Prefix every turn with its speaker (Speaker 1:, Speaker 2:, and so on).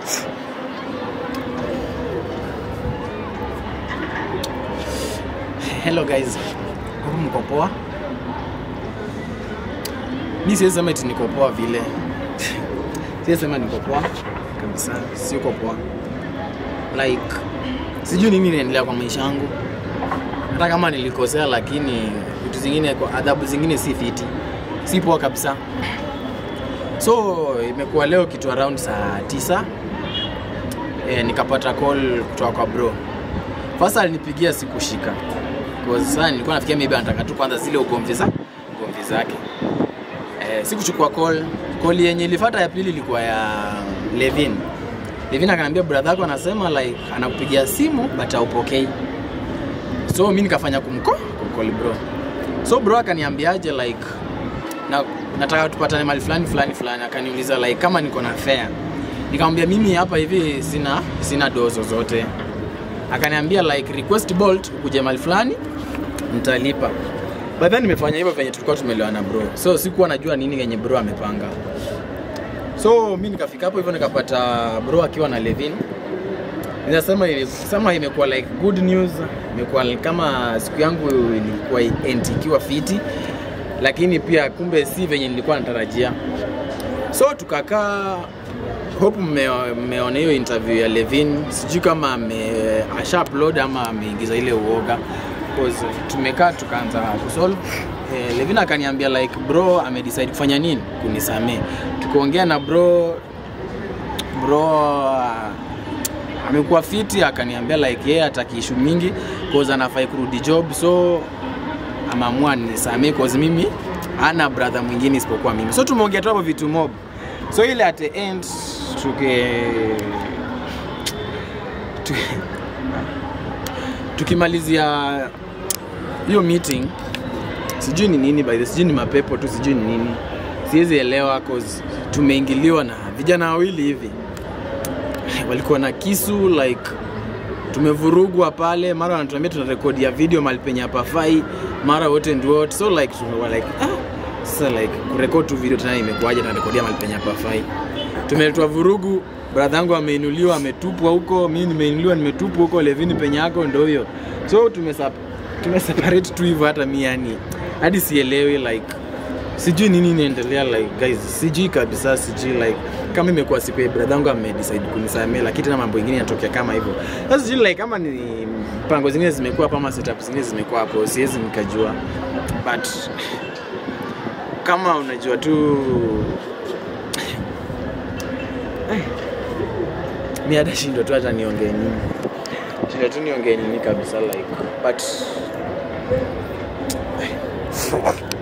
Speaker 1: Hello guys, huku mko poa? Mi siwezi sema eti niko poa vile, siwezi sema niko poa kabisa, siko poa like sijui nini inaendelea kwa maisha yangu, hata kama nilikosea, lakini vitu zingine, kwa adhabu zingine si fiti, si poa kabisa. So imekuwa leo kitu around saa tisa e, nikapata call kutoka kwa bro. First alinipigia sikushika. Kwa sasa nilikuwa nafikia maybe anataka tu kwanza zile ugomvi za ugomvi zake. Eh, sikuchukua call. Call yenye ilifuata ya pili ilikuwa ya Levin. Levin akaniambia brother yako anasema like anakupigia simu but haupokei. So mimi nikafanya kumko kumcall bro. So bro akaniambiaje like na nataka tupatane mahali fulani fulani fulani, akaniuliza like kama niko na fare. Nikamwambia mimi hapa hivi sina sina doo zozote. Akaniambia like request Bolt ukuje mahali fulani nitalipa. But then nimefanya hivyo venye tulikuwa tumelewana bro. So sikuwa najua nini yenye bro amepanga. So mi nikafika hapo hivyo nikapata bro akiwa na Levin. Ninasema sema imekuwa like good news, imekuwa kama siku yangu ilikuwa end ikiwa fiti, lakini pia kumbe si venye nilikuwa natarajia. So tukakaa hope mme- mmeona hiyo interview ya Levin, sijui kama ame asha upload ama ameingiza ile uoga because tumekaa tukaanza kusolve eh, Levin akaniambia like bro amedecide kufanya nini kunisamee. Tukaongea na bro bro uh, amekuwa fiti, akaniambia like yeye hataki issue mingi cause anafai kurudi job so ameamua nisamee cause mimi hana brother mwingine isipokuwa mimi. So tumeongea tu hapo vitu mob. So ile at the end tuke tu- tukimalizia hiyo meeting sijui ni nini by the sijui ni mapepo tu sijui ni nini siwezi elewa cause tumeingiliwa na vijana wawili hivi walikuwa na kisu like tumevurugwa pale mara wanatuambia tuna rekodi ya video mahali penye hapafai mara wote and what so like tumewa like ah, sasa like kurekod tu video tena imekuwaje tunarekodia mahali penye hapafai tumeletwa vurugu brother yangu ameinuliwa ametupwa huko mimi nimeinuliwa nimetupwa huko levini penye yako ndo hiyo so tumesap tumeseparate tu hivyo hata mi yani hadi sielewi like sijui nini inaendelea like guys sijui kabisa sijui like kama imekuwa siku ya brother yangu amedecide kunisamea lakini tena mambo ingine yanatokea kama hivyo sasa sijui like kama ni mpango zingine zimekuwa hapo ama setup zingine zimekuwa hapo siwezi nikajua but kama unajua tu Eh, mi hata shindwa tu hata niongee nini shindwa tu niongee nini kabisa like but